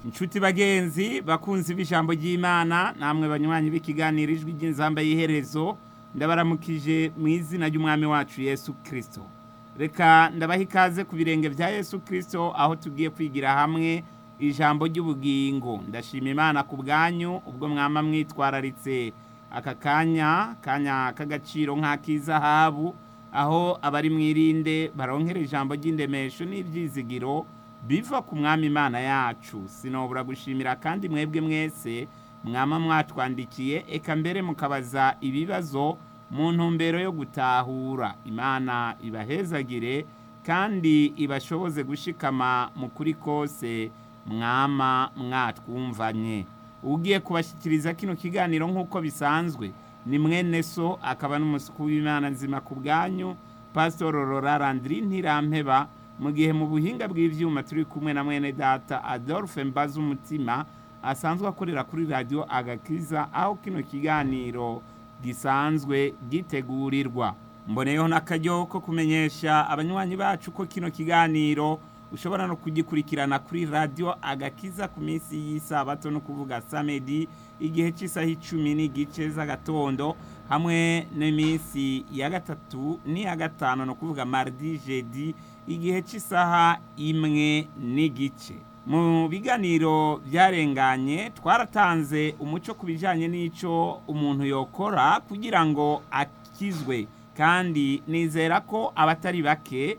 inshuti bagenzi bakunzi b'ijambo ry'imana namwe banywanyi b'ikiganiro ijwi ry'inzamba y'iherezo ndabaramukije mu izina ry'umwami wacu yesu kirisito reka ndabaha ikaze ku birenge bya yesu kirisito aho tugiye kwigira hamwe ijambo ry'ubugingo ndashima imana ku bwanyu ubwo mwama mwitwararitse aka kanya kanya k'agaciro nk'ak'izahabu aho abari mwirinde baronkera ijambo ry'indemesho n'ibyizigiro biva ku mwami imana yacu sinobura gushimira kandi mwebwe mwese mwama mwatwandikiye eka mbere mukabaza ibibazo mu ntumbero yo gutahura imana ibahezagire kandi ibashoboze gushikama mu kuri kose mwama mwatwumvanye ugiye kubashyikiriza kino kiganiro nk'uko bisanzwe ni mwene so akaba n'umusuku w'imana nzima ku bwanyu pasitoro rora randiri ntirampeba mu gihe mu buhinga bw'ibyuma turi kumwe na mwene data adolphe mbaza umutima asanzwe akorera kuri radiyo agakiza aho kino kiganiro gisanzwe gitegurirwa mboneyeho n'akaryo ko kumenyesha abanywanyi bacu ko kino kiganiro ushobora no kugikurikirana kuri radiyo agakiza ku minsi y'isabato no kuvuga samedi igihe cy'isaha icumi n'igice z'agatondo hamwe n'iminsi ya gatatu n'iya gatanu ni ukuvuga mardi jedi igihe cy'isaha imwe n'igice mu biganiro byarenganye twaratanze umuco ku bijyanye n'icyo umuntu yokora kugira ngo akizwe kandi nizera ko abatari bake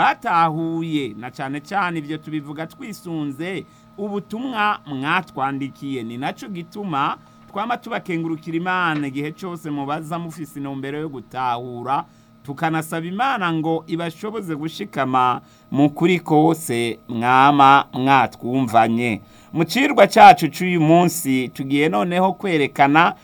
batahuye na cyane cyane ibyo tubivuga twisunze ubutumwa mwatwandikiye ni nacyo gituma twaba tubakengurukira imana igihe cyose mubaza mufise intumbero yo gutahura tukanasaba imana ngo ibashoboze gushikama mu kuri kose mwama mwatwumvanye mu cirwa cyacu cy'uyu munsi tugiye noneho kwerekana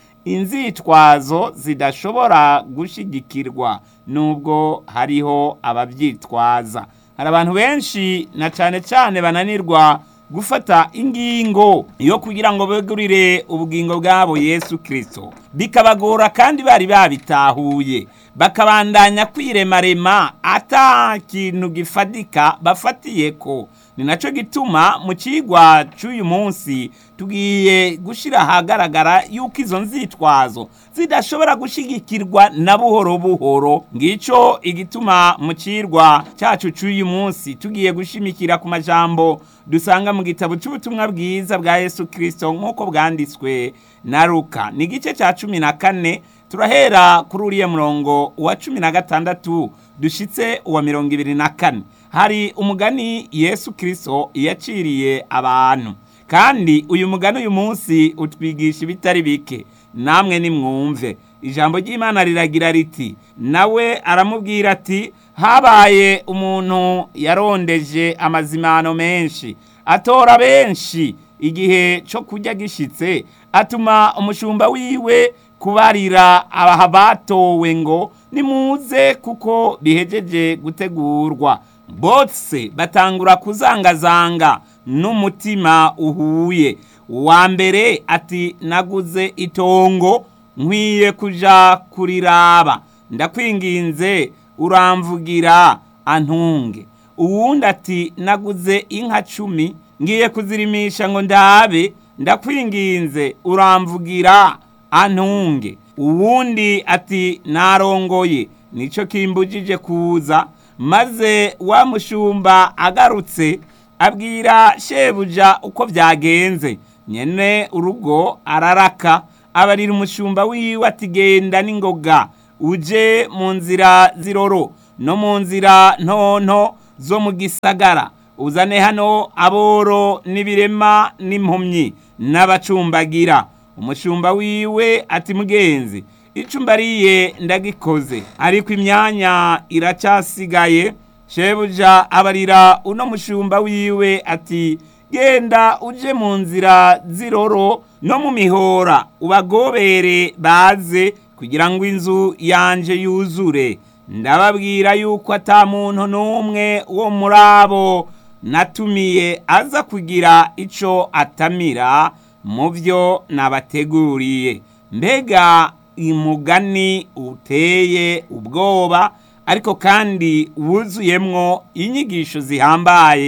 inzitwazo zidashobora gushyigikirwa nubwo hariho ababyitwaza hari abantu benshi na cyane cyane bananirwa gufata ingingo yo kugira ngo begurire ubugingo bwabo yesu kirisito bikabagora kandi bari babitahuye bakabandanya kwiremarema ata kintu gifatika bafatiye ko ni nacyo gituma mu kigwa cy'uyu munsi tugiye gushyira ahagaragara yuko izo nzitwazo zidashobora gushyigikirwa na buhoro buhoro ngicyo igituma mu kirwa cyacu cy'uyu munsi tugiye gushimikira ku majambo dusanga mu gitabo cy'ubutumwa bwiza bwa yesu kirisito nk'uko bwanditswe na ruka ni igice cya cumi na kane turahera kuri uriya murongo wa cumi na gatandatu dushyitse uwa mirongo ibiri na kane hari umugani yesu kirisito yaciriye abantu kandi uyu mugani uyu munsi utwigisha ibitari bike namwe nimwumve ijambo ry'imana riragira riti nawe aramubwira ati habaye umuntu yarondeje amazimano menshi atora benshi igihe cyo kurya gishyitse atuma umushumba wiwe kubarira abaha batowe ngo nimuze kuko bihejeje gutegurwa bose batangura kuzangazanga n'umutima uhuye uwa mbere ati naguze itongo nkwiye kuja kuriraba ndakwinginze uramvugira antunge uwundi ati naguze inka cumi ngiye kuzirimisha ngo ndabe ndakwinginze uramvugira antunge uwundi ati narongoye nicyo kimbujije kuza maze wa mushumba agarutse abwira shebuja uko byagenze nyene urugo araraka abarira umushumba wiwe ati genda n'ingoga uje mu nzira ziroro no mu nzira ntonto zo mu gisagara uzane hano aboro n'ibirema n'impumyi n'abacumbagira umushumba wiwe ati mugenzi icyo mbariye ndagikoze ariko imyanya iracyasigaye shebuja abarira uno mushumba wiwe ati genda uje mu nzira ziroro no mu mihora ubagobere baze kugira ngo inzu yanje yuzure ndababwira yuko ata muntu n'umwe wo muri abo natumiye aza kugira icyo atamira mu byo nabateguriye mbega umugani uteye ubwoba ariko kandi wuzuyemwo inyigisho zihambaye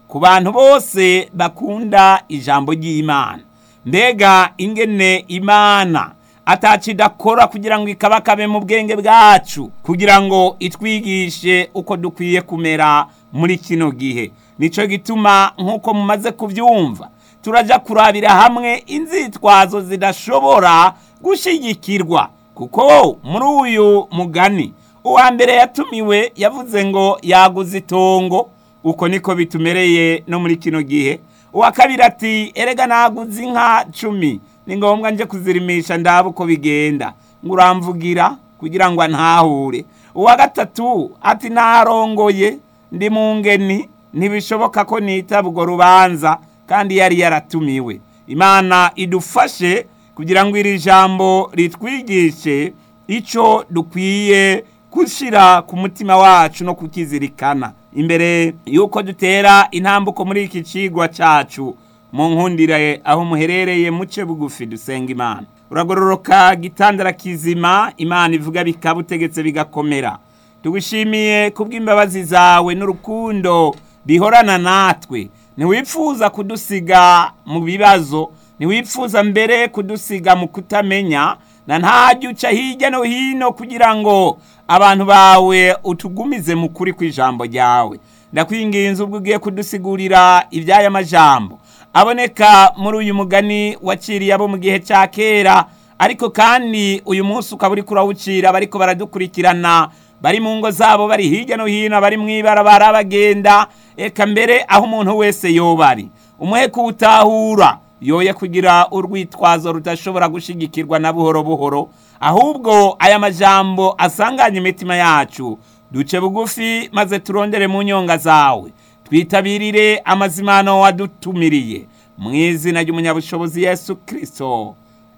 ku bantu bose bakunda ijambo ry'imana mbega ingene imana ataci idakora kugira ngo ikabakabe mu bwenge bwacu kugira ngo itwigishe uko dukwiye kumera muri kino gihe nicyo gituma nk'uko mumaze kubyumva turajya kurabira hamwe inzitwazo zidashobora gushyigikirwa kuko muri uyu mugani uwa mbere yatumiwe yavuze ngo yaguze itongo uko niko bitumereye no muri kino gihe uwa kabiri ati erega naguze inka cumi ni ngombwa nje kuzirimisha ndaba uko bigenda ngo uramvugira kugira ngo antahure uwa gatatu ati narongoye ndi mu ngeni ntibishoboka ko nitaba urwo rubanza kandi yari yaratumiwe imana idufashe kugira ngo iri jambo ritwigishe icyo dukwiye gushyira ku mutima wacu no kukizirikana imbere y'uko dutera intambuko muri iki kigwa cyacu mu nkundire aho muherereye muce bugufi dusenga imana uragororoka gitandara kizima imana ivuga bikaba utegetse bigakomera tugushimiye kubw'imbabazi zawe n'urukundo bihorana natwe ntiwipfuza kudusiga mu bibazo ntiwipfuza mbere kudusiga mu kutamenya na ntajya uca hirya no hino kugira ngo abantu bawe utugumize mu kuri kw'ijambo ryawe ndakwinginze ubwo ugiye kudusigurira iby'aya majambo aboneka muri uyu mugani waciriye abo mu gihe cya kera ariko kandi uyu munsi ukaba uri kurawucira bariko baradukurikirana bari mu ngo zabo bari hirya no hino bari mu ibarabara bagenda eka mbere aho umuntu wese yoba ari umuhe kuwutahura yoye kugira urwitwazo rudashobora gushigikirwa na buhoro buhoro ahubwo aya majambo asanganye imitima yacu duce bugufi maze turondere mu nyonga zawe twitabirire amazimano wadutumiriye mu izina ry'umunyabushobozi yesu kirisito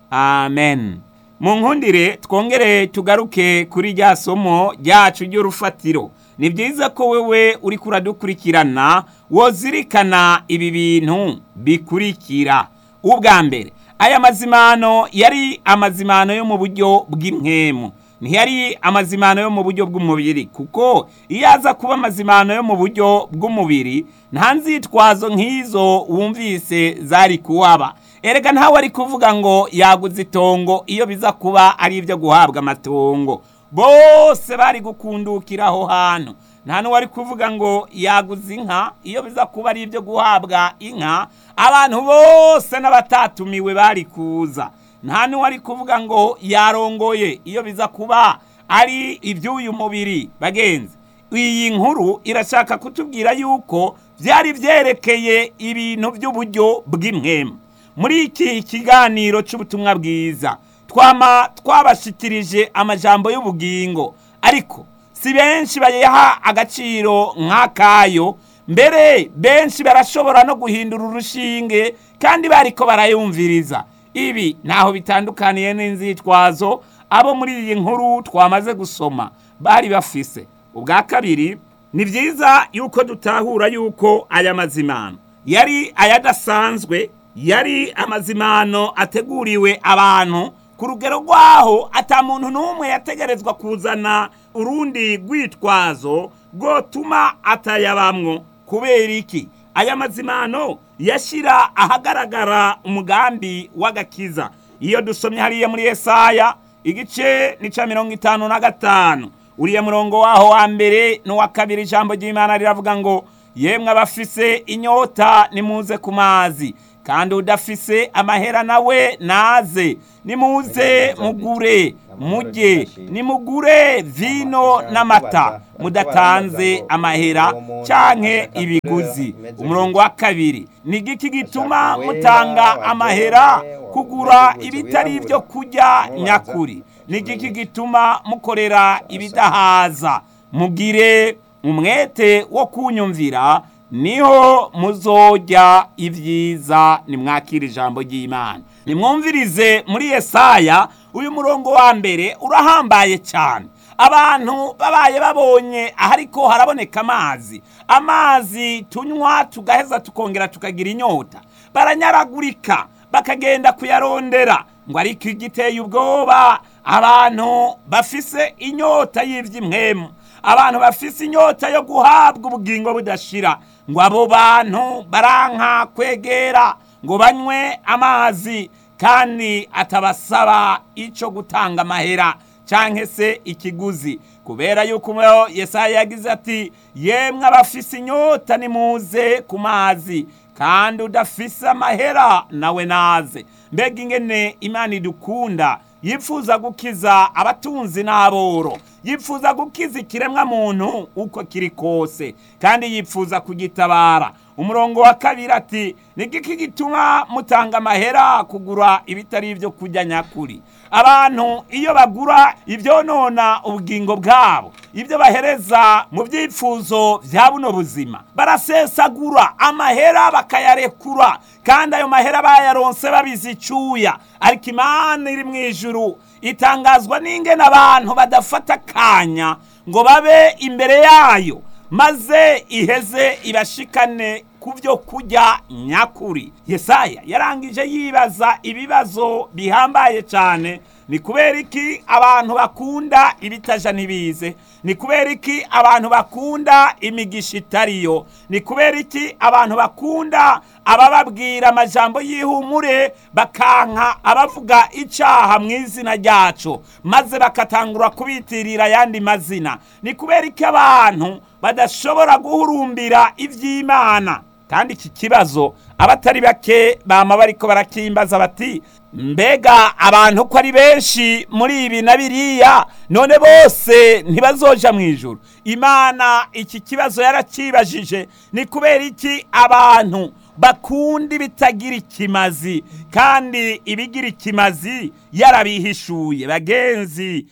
amen mu nkundire twongere tugaruke kuri rya somo ryacu ry'urufatiro ni byiza ko wewe uri kuradukurikirana wozirikana ibi bintu bikurikira ubwa mbere aya mazimano yari amazimano yo mu buryo bw'impwemu ntiyari amazimano yo mu buryo bw'umubiri kuko iyo aza kuba amazimano yo mu buryo bw'umubiri nta nzitwazo nk'izo wumvise zari kuwaba erega ntawe ari kuvuga ngo yaguze itongo iyo biza kuba ari ibyo guhabwa amatongo bose bari gukundukira aho hantu nta n'uwari kuvuga ngo yaguze inka iyo biza kuba ari ibyo guhabwa inka abantu bose n'abatatumiwe bari kuza nta n'uwari kuvuga ngo yarongoye iyo biza kuba ari iby'uyu mubiri bagenzi iyi nkuru irashaka kutubwira yuko byari byerekeye ibintu by'uburyo bw'impwemu muri iki kiganiro cy'ubutumwa bwiza twama twabashikirije amajambo y'ubugingo ariko si benshi bayaha agaciro nk'akayo mbere benshi barashobora no guhindura urushinge kandi bariko barayumviriza ibi ntaho bitandukaniye n'inzitwazo abo muri iyi nkuru twamaze gusoma bari bafise ubwa kabiri ni byiza yuko dutahura yuko aya mazimano yari ayadasanzwe yari amazimano ateguriwe abantu ku rugero rwaho ata muntu n'umwe yategerezwa kuzana urundi rwitwazo rwotuma atayabamwo kubera iki aya mazimano yashyira ahagaragara umugambi w'agakiza iyo dusomye hariya muri Yesaya igice ni cya mirongo itanu na gatanu uriya murongo waho wa mbere n'uwa kabiri ijambo ry'imana riravuga ngo yemwe abafise inyota nimuze ku mazi kandi udafise amahera nawe naze nimuze mugure mujye nimugure vino n'amata mudatanze amahera canke ibiguzi umurongo wa kabiri ni igiki gituma mutanga amahera kugura ibitari ibyo kurya nyakuri ni igiki gituma mukorera ibidahaza mugire umwete wo kunyumvira niho muzojya ibyiza nimwakira ijambo ry'imana nimwumvirize muri Yesaya uyu murongo wa mbere urahambaye cyane abantu babaye babonye ahariko haraboneka amazi amazi tunywa tugaheza tukongera tukagira inyota baranyaragurika bakagenda kuyarondera ngo ariko igiteye ubwoba abantu bafise inyota y'iby'imwemu abantu bafise inyota yo guhabwa ubugingo budashira ngo abo bantu baranka kwegera ngo banywe amazi kandi atabasaba icyo gutanga amahera cyangwa se ikiguzi kubera yuko Yesaya yagize ati yemwe abafise inyota nimuze ku mazi kandi udafise amahera nawe naze mbega ingene imana idukunda yifuza gukiza abatunzi n'aboro yifuza gukiza ikiremwa muntu uko kiri kose kandi yifuza kugitabara umurongo wa kabiri ati nigiki gituma mutanga amahera kugura ibitari ibyo kurya nyakuri abantu iyo bagura ibyonona ubugingo bwabo ibyo bahereza mu byifuzo bya buno buzima barasesagura amahera bakayarekura kandi ayo mahera bayaronse babizi icyuya ariko imana iri mu ijuru itangazwa n'ingene abantu badafata akanya ngo babe imbere yayo maze iheze ibashikane ku byo kurya nyakuri yesaya yarangije yibaza ibibazo bihambaye cyane ni kubera iki abantu bakunda ibitaja ntibize ni kubera iki abantu bakunda imigisha itariyo ni kubera iki abantu bakunda abababwira amajambo y'ihumure bakanka abavuga icyaha mu izina ryacu maze bakatangura kubitirira ayandi mazina ni kubera iki abantu badashobora guhurumbira iby'imana kandi iki kibazo abatari bake bama bariko barakimbaza bati mbega abantu ko ari benshi muri ibi na biriya none bose ntibazoja mu ijuru imana iki kibazo yaracibajije ni kubera iki abantu bakunda ibitagira ikimazi kandi ibigira ikimazi yarabihishuye bagenzi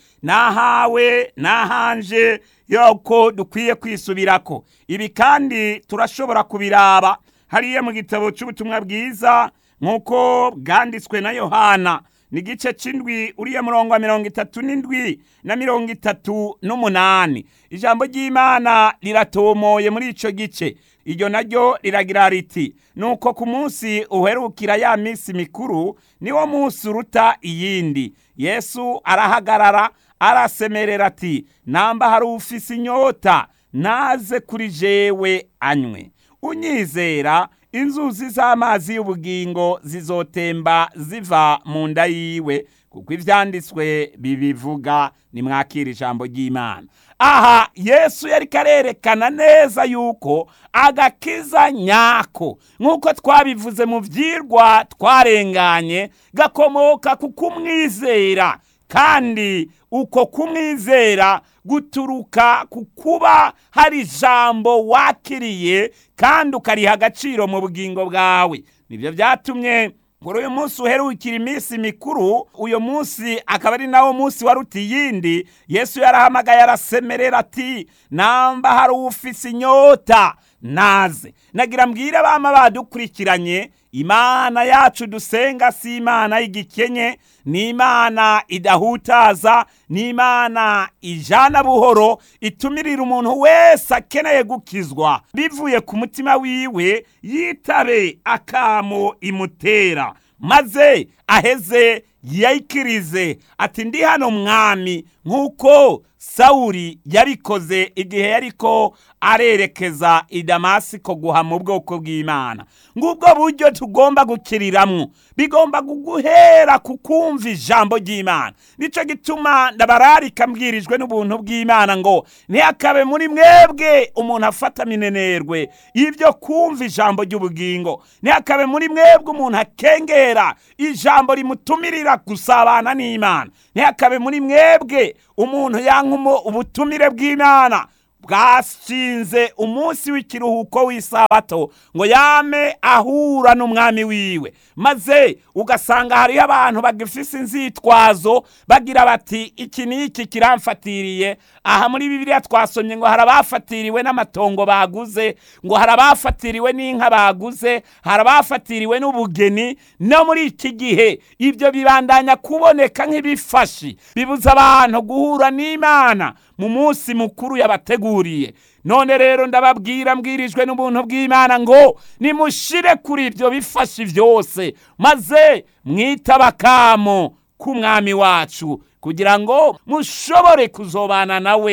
nahawe nahanje yuko dukwiye kwisubirako ibi kandi turashobora kubiraba hariya mu gitabo cy'ubutumwa bwiza nk'uko bwanditswe na yohana ni igice cy'indwi uriya murongo wa mirongo itatu n'indwi na mirongo itatu n'umunani ijambo ry'imana riratomoye muri icyo gice iryo naryo riragira riti nuko ku munsi uherukira ya minsi mikuru niwo munsi uruta iyindi yesu arahagarara arasemerera ati namba hari ufise inyota naze kuri jewe anywe unyizera inzuzi z'amazi y'ubugingo zizotemba ziva mu nda yiwe kuko ibyanditswe bibivuga nimwakira ijambo ry'imana aha yesu yari karerekana neza yuko agakiza nyako nk'uko twabivuze mu byirwa twarenganye gakomoka ku kumwizera kandi uko kumwizera guturuka ku kuba hari ijambo wakiriye kandi ukariha agaciro mu bugingo bwawe nibyo byatumye kuri uyu munsi uherukira iminsi mikuru uyu munsi akaba ari nawo munsi waruta iyindi yesu yarahamagaye arasemerera ati namba hari ufise inyota naze nagira mbwire abama badukurikiranye imana yacu dusenga si imana y'igikenye ni imana idahutaza ni imana ijana buhoro itumirira umuntu wese akeneye gukizwa bivuye ku mutima wiwe yitabe akamo imutera maze aheze yayikirize ati ndi hano mwami nk'uko sawuri yabikoze igihe yariko arerekeza i damasiko guha mu bwoko bw'imana ngubwo buryo tugomba gukiriramwo bigomba kuguhera ku kumva ijambo ry'imana nicyo gituma ndabararika mbwirijwe n'ubuntu bw'imana ngo ntihakabe muri mwebwe umuntu afata minenerwe y'ibyo kumva ijambo ry'ubugingo ntihakabe muri mwebwe umuntu akengera ijambo rimutumirira gusabana n'imana ntihakabe muri mwebwe umuntu yanka ubutumire bw'imana bwashinze umunsi w'ikiruhuko w'isabato ngo yame ahura n'umwami wiwe maze ugasanga hariho abantu bagifise inzitwazo bagira bati iki n'iki kiramfatiriye aha muri bibiliya twasomye ngo hari abafatiriwe n'amatongo baguze ngo hari abafatiriwe n'inka baguze hari abafatiriwe n'ubugeni no muri iki gihe ibyo bibandanya kuboneka nk'ibifashi bibuza abantu guhura n'imana mu munsi mukuru yabateguriye none rero ndababwira mbwirijwe n'ubuntu bw'imana ngo nimushire kuri ibyo bifashi byose maze mwitaba akamo k'umwami wacu kugira ngo mushobore kuzobana nawe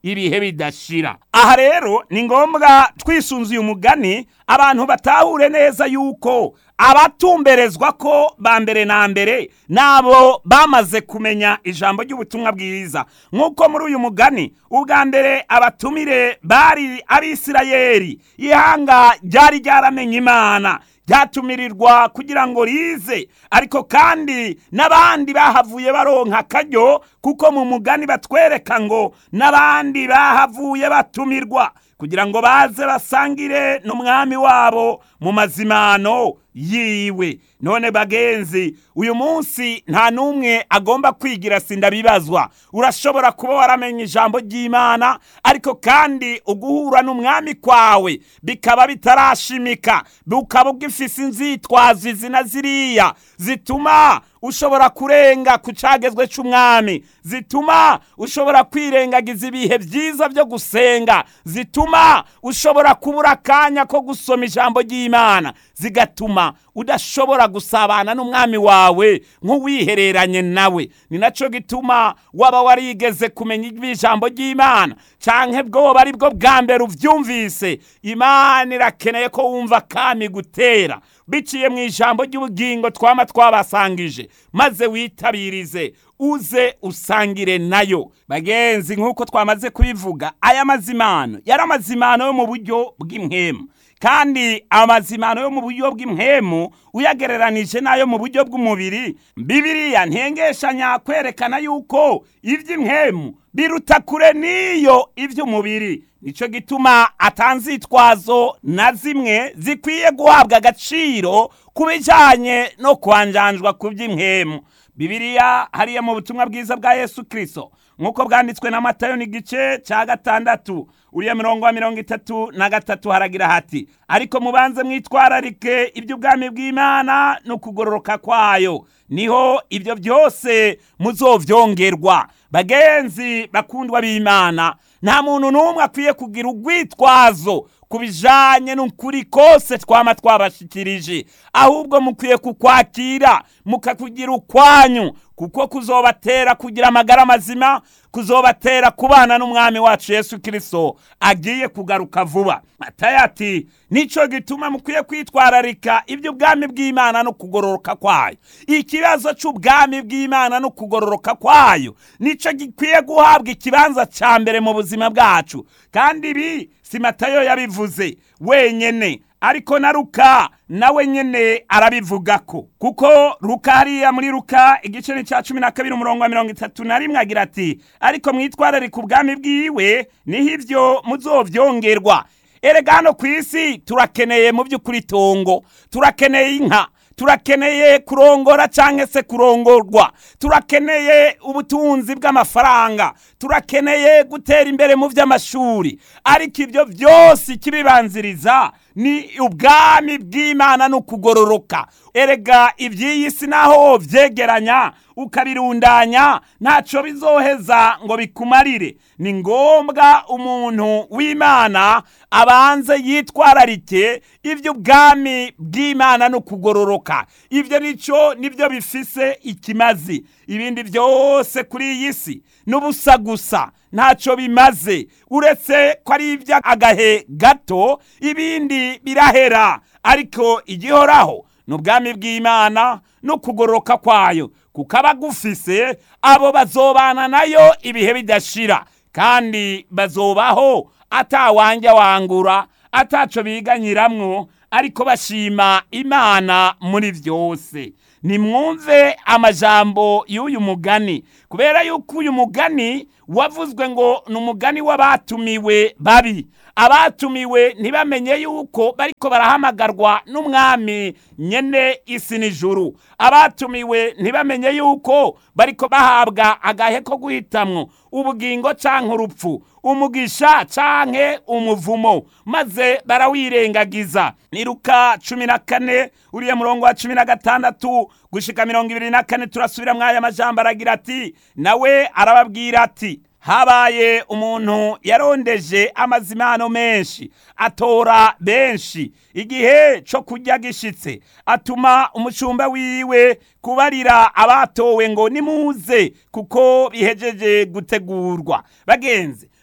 ibihe bidashira aha rero ni ngombwa twisunze uyu mugani abantu batahure neza yuko abatumberezwa ko ba mbere na mbere nabo bamaze kumenya ijambo ry'ubutumwa bwiza nk'uko muri uyu mugani ubwa mbere abatumire bari abisirayeri ihanga ryari ryaramenye imana ryatumirirwa kugira ngo rize ariko kandi n'abandi bahavuye baronka akaryo kuko mu mugani batwereka ngo n'abandi bahavuye batumirwa kugira ngo baze basangire n'umwami wabo mu mazimano yiwe none bagenzi uyu munsi nta n'umwe agomba kwigira sindabibazwa urashobora kuba waramenye ijambo ry'imana ariko kandi uguhura n'umwami kwawe bikaba bitarashimika bukaba ugifise inzitwazo izi na ziriya zituma ushobora kurenga ku cagezwe c'umwami zituma ushobora kwirengagiza ibihe byiza byo gusenga zituma ushobora kubura akanya ko gusoma ijambo ry'imana zigatuma udashobora gusabana n'umwami wawe nk'uwihereranye nawe ni nacyo gituma waba warigeze kumenya ijambo ry'imana canke bwoba ari bwo bwa mbere uvyumvise imana irakeneye ko wumva kami gutera biciye mu ijambo ry'ubugingo twama twabasangije maze witabirize uze usangire nayo bagenzi nk'uko twamaze kubivuga aya mazimano yari amazimano yo mu buryo bw'imwemu kandi amazimano yo mu buryo bw'impemu uyagereranije n'ayo mu buryo bw'umubiri bibiriya ntengeshanya kwerekana yuko iby'impemu biruta kure n'iyo iby'umubiri nicyo gituma atanzitwazo na zimwe zikwiye guhabwa agaciro ku bijyanye no kwanjanjwa ku by'impemu bibiriya hariya mu butumwa bwiza bwa yesu kirisito nk'uko bwanditswe na matayo n'igice cya gatandatu uriya mirongo wa mirongo itatu na gatatu haragira hati ariko mubanze mwitwararike iby'ubwami bw'imana no kugororoka kwayo niho ibyo byose muzovyongerwa bagenzi bakundwa b'imana nta muntu n'umwe akwiye kugira urwitwazo ku bijanye n'ukuri kose twama twabashikirije ahubwo mukwiye kukwakira mukakugira ukwanyu kuko kuzobatera kugira amagara mazima kuzobatera kubana n'umwami wacu yesu kirisito agiye kugaruka vuba matayo ati nicyo gituma mukwiye kwitwararika iby'ubwami bw'imana no kugororoka kwayo ikibazo cy'ubwami bw'imana no kugororoka kwayo nicyo gikwiye guhabwa ikibanza cya mbere mu buzima bwacu kandi ibi si matayo yabivuze wenyine ariko na ruka nawe nyene arabivuga ko kuko ruka hariya muri ruka igice ni cya cumi na kabiri umurongo wa mirongo itatu na rimwe agira ati ariko mwitwararika ubwami bwiwe niho ibyo muzovyongerwa erega hano ku isi turakeneye mu by'ukuri itongo turakeneye inka turakeneye kurongora cyangwa se kurongorwa turakeneye ubutunzi bw'amafaranga turakeneye gutera imbere mu by'amashuri ariko ibyo byose ikibibanziriza ni ubwami bw'imana no kugororoka erega iby'iyi si naho byegeranya ukabirundanya ntacyo bizoheza ngo bikumarire ni ngombwa umuntu w'imana abanze yitwararike iby'ubwami bw'imana no kugororoka ibyo nicyo nibyo bifise ikimazi ibindi byose kuri iyi si n'ubusa gusa ntacyo bimaze uretse ko ari iby'agahe gato ibindi birahera ariko igihoraho ni ubwami bw'imana no kugororoka kwayo kuko abagufise abo bazobana nayo ibihe bidashira kandi bazobaho atawanja wangura ataco biganyiramwo ariko bashima imana muri byose nimwumve amajambo y'uyu mugani kubera yuko uyu mugani wavuzwe ngo ni umugani w'abatumiwe babi abatumiwe ntibamenye yuko bariko barahamagarwa n'umwami nyene isi n'ijuru abatumiwe ntibamenye yuko bariko bahabwa agahe ko guhitamwo ubugingo canke urupfu umugisha canke umuvumo maze barawirengagiza ni luka cumi na kane uriya murongo wa cumi na gatandatu gushika mirongo ibiri na kane turasubira mw'aya majambo aragira ati nawe arababwira ati habaye umuntu yarondeje amazimano menshi atora benshi igihe cyo kurya gishitse atuma umushumba wiwe kubarira abatowe ngo nimuze kuko bihejeje gutegurwa bagenzi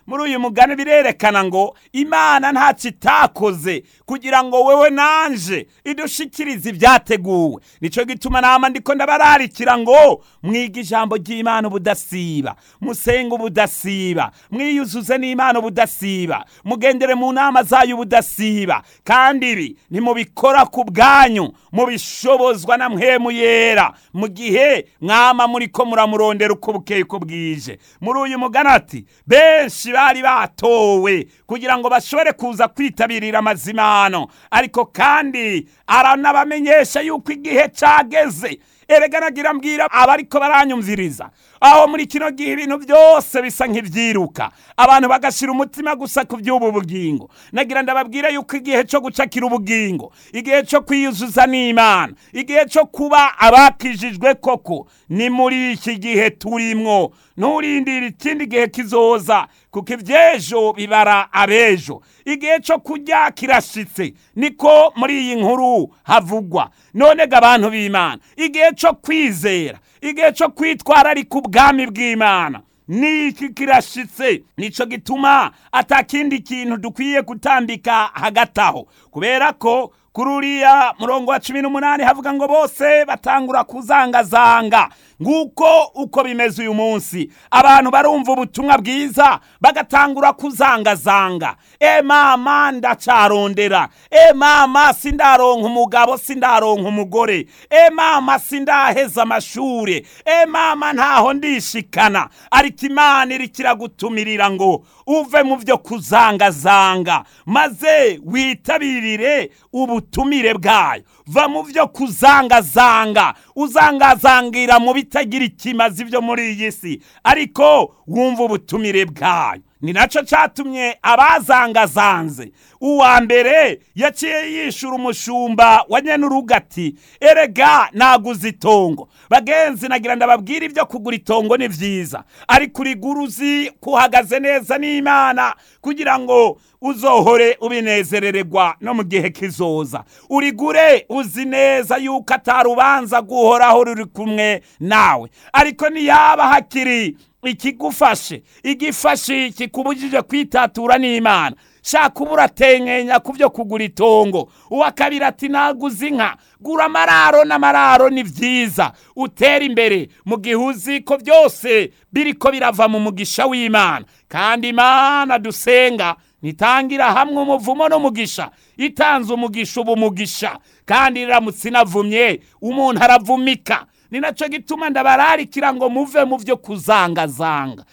muri uyu mugani birerekana ngo imana ntacyo itakoze kugira ngo wewe nanje idushikirize ibyateguwe nicyo gituma nama ndiko ndabararikira ngo mwiga ijambo ry'imana ubudasiba musenga ubudasiba mwiyuzuze n'imana ubudasiba mugendere mu nama zayo ubudasiba kandi ibi nimubikora ku bwanyu mubishobozwa na mpwemu yera mu gihe mwama muriko muramurondera uko bukeye uko bwije muri uyu mugani ati benshi bari batowe kugira ngo bashobore kuza kwitabirira amazimano ariko kandi aranabamenyesha yuko igihe cageze erega nagira mbwira abariko baranyumviriza aho muri kino gihe ibintu byose bisa nk'ivyiruka abantu bagashira umutima gusa ku by'ubu bugingo nagira ndababwira yuko igihe cyo gucakira ubugingo igihe cyo kwiyuzuza n'imana igihe cyo kuba abakijijwe koko ni muri iki gihe turimwo nturindire ikindi gihe kizoza kuko iby'ejo bibara abejo igihe cyo kurya kirashitse niko muri iyi nkuru havugwa none ga abantu b'imana igihe cyo kwizera igihe cyo kwitwararika ubwami bw'imana niki kirashitse nico gituma atakindi kintu dukwiye gutambika hagati aho kubera ko kuri uriya murongo wa cumi n'umunani havuga ngo bose batangura kuzangazanga nguko uko bimeze uyu munsi abantu barumva ubutumwa bwiza bagatangura kuzangazanga e mama ndacarondera e mama sindaronka umugabo sindaronka umugore e mama sindaheza amashure e mama ntaho ndishikana ariko imana iriko iragutumirira ngo uve mu byo kuzangazanga maze witabirire ubutumire bwayo va mu byo kuzangazanga uzangazangira mu bitagira ikimazi byo muri iyi si ariko wumva ubutumire bwayo ni nacyo cyatumye abazangazanze uwa mbere yaciye yishura umushumba wa nyenuruga ati erega naguze itongo bagenzi nagira ndababwira ibyo kugura itongo ni byiza ariko urigura uzi kuhagaze neza n'imana kugira ngo uzohore ubinezerererwa no mu gihe kizoza urigure uzi neza yuko atarubanza guhoraho ruri kumwe nawe ariko niyaba hakiri ikigufashe igifashe kikubujije kwitatura n'imana shaka uba uratenkenya ku byo kugura itongo uwa kabiri ati naguze inka gura amararo n'amararo ni byiza utera imbere mu gihe uzi ko byose biriko birava mu mugisha w'imana kandi imana dusenga nitangira hamwe umuvumo n'umugisha itanze umugisha uba umugisha kandi iramutse inavumye umuntu aravumika ni nacyo gituma ndabararikira ngo muve mu byo kuzangazanga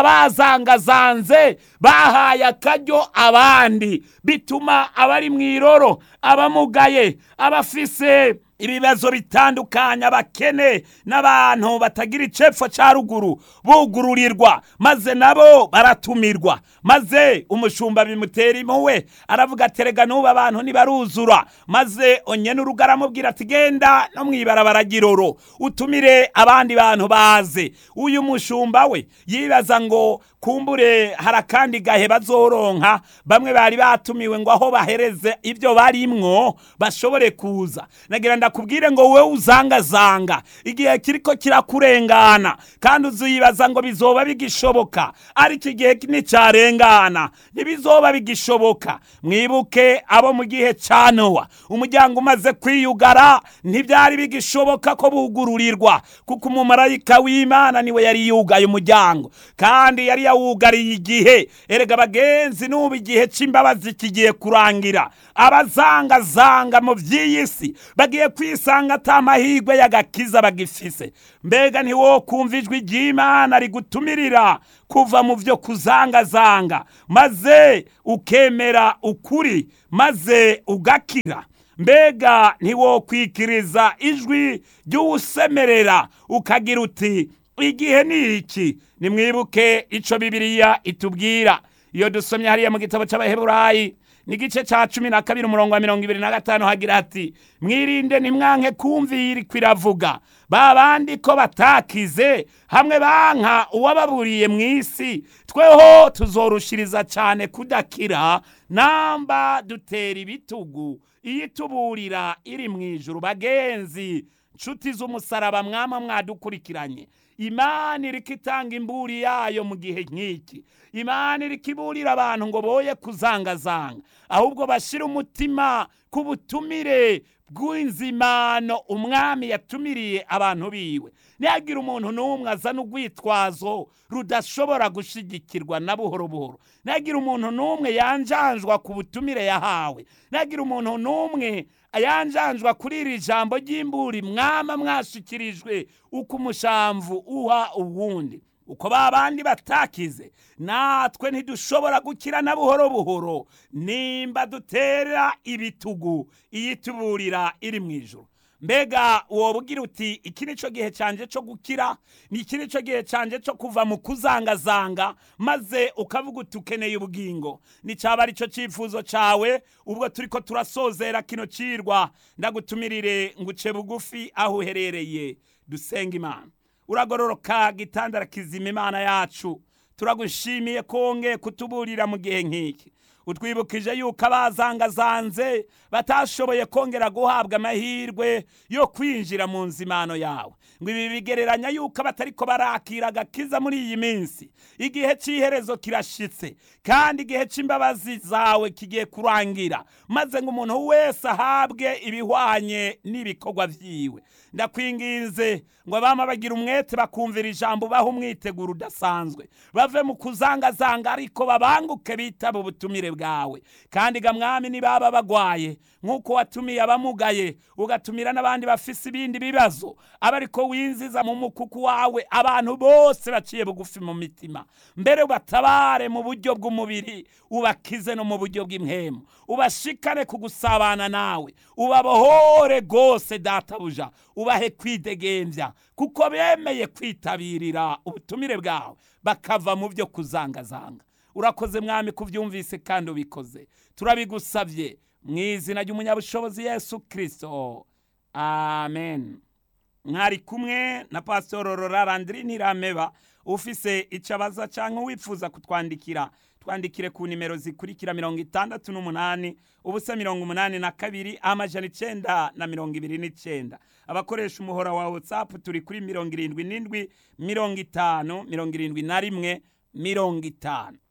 abazangazanze bahaye akaryo abandi bituma abari mu iroro abamugaye abafise ibibazo bitandukanye abakene n'abantu batagira icepfo cya ruguru bugururirwa maze nabo baratumirwa maze umushumba bimutera impuwe aravuga ati rega n'ubu abantu ntibaruzura maze onye n'urugo aramubwira ati genda no mu ibarabara giroro utumire abandi bantu baze uyu mushumba we yibaza ngo kumbure hari akandi gahe bazoronka bamwe bari batumiwe ngo aho bahereze ibyo barimwo bashobore kuza nagira ndakubwire ngo wowe uzangazanga igihe kiriko kirakurengana kandi uziyibaza ngo bizoba bigishoboka ariko igihe nticyarengana ntibizoba bigishoboka mwibuke abo mu gihe cya nowa umuryango umaze kwiyugara ntibyari bigishoboka ko bugururirwa kuko umumarayika w'imana niwe yari yugaye umuryango kandi yari yawugariye igihe erega bagenzi n'ubu igihe cy'imbabazi kigiye kurangira abazangazanga mu by'iyi si bagiye kwisanga ata mahirwe y'agakiza bagifise mbega ntiwo kumva ijwi ry'imana rigutumirira kuva mu byo kuzangazanga maze ukemera ukuri maze ugakira mbega ntiwokwikiriza ijwi ry'uwusemerera ukagira uti igihe ni iki nimwibuke icyo bibiriya itubwira iyo dusomye hariya mu gitabo cy'abaheburayi n'igice cya cumi na kabiri umurongo wa mirongo ibiri na gatanu hagira ati mwirinde ntimwanke kumvira iravuga ba bandi ko batakize hamwe banka uwababuriye mu isi tweho tuzorushiriza cyane kudakira namba dutera ibitugu iyo ituburira iri mu ijuru bagenzi nshuti z'umusaraba mwama mwadukurikiranye imana iriko itanga imburi yayo mu gihe nk'iki imana iriko iburira abantu ngo boye kuzangazanga ahubwo bashyire umutima ku butumire bw'inzimano umwami yatumiriye abantu biwe ntihagire umuntu n'umwe azana urwitwazo rudashobora gushigikirwa na buhoro buhoro ntihagire umuntu n'umwe yanjanjwa ku butumire yahawe ntihagire umuntu n'umwe yanjanjwa kuri iri jambo ry'imburi mwama mwashikirijwe uko umushamvu uha uwundi uko ba bandi batakize natwe ntidushobora gukira na buhoro buhoro nimba dutera ibitugu iyituburira iri mu ijoro mbega wobwira uti iki ni cyo gihe cyanjye cyo gukira ni iki ni cyo gihe cyanjye cyo kuva mu kuzangazanga maze ukavuga uti ukeneye ubugingo ni cyaba ari cyo cyifuzo cyawe ubwo turi ko turasozera kino cirwa ndagutumirire ngo uce bugufi aho uherereye dusenga imana uragororoka gitandara kizima imana yacu turagushimiye ko wongeye kutuburira mu gihe nk'iki utwibukije yuko abazangazanze batashoboye kongera guhabwa amahirwe yo kwinjira mu nzimano yawe ngo ibi bigereranya yuko abatariko barakira agakiza muri iyi minsi igihe cy'iherezo kirashitse kandi igihe cy'imbabazi zawe kigiye kurangira maze ngo umuntu wese ahabwe ibihwanye n'ibikorwa byiwe ndakwinginze ngo abama bagira umwete bakumvira ijambo baha umwiteguro udasanzwe bave mu kuzangazanga ariko babanguke bitaba ubutumire bwawe kandi ga mwami nibaba bagwaye nk'uko watumiye abamugaye ugatumira n'abandi bafise ibindi bibazo aba ariko winziza mu mukuku wawe abantu bose baciye bugufi mu mitima mbere ubatabare mu buryo bw'umubiri ubakize no mu buryo bw'impemu ubashikane ku gusabana nawe ubabohore rwose databuja ubahe kwidegembya kuko bemeye kwitabirira ubutumire bwawe bakava mu byo kuzangazanga urakoze mwami kubyumvise kandi ubikoze turabigusabye mu izina ry'umunyabushobozi yesu kirisito amen mwari kumwe na pasitoro rorarandiri ntirameba ufise icyo abaza cyangwa wifuza kutwandikira twandikire ku nimero zikurikira mirongo itandatu n'umunani ubusa mirongo umunani na kabiri amajana icenda na mirongo ibiri n'icenda abakoresha umuhora wa watsapu turi kuri mirongo irindwi n'indwi mirongo itanu mirongo irindwi na rimwe mirongo itanu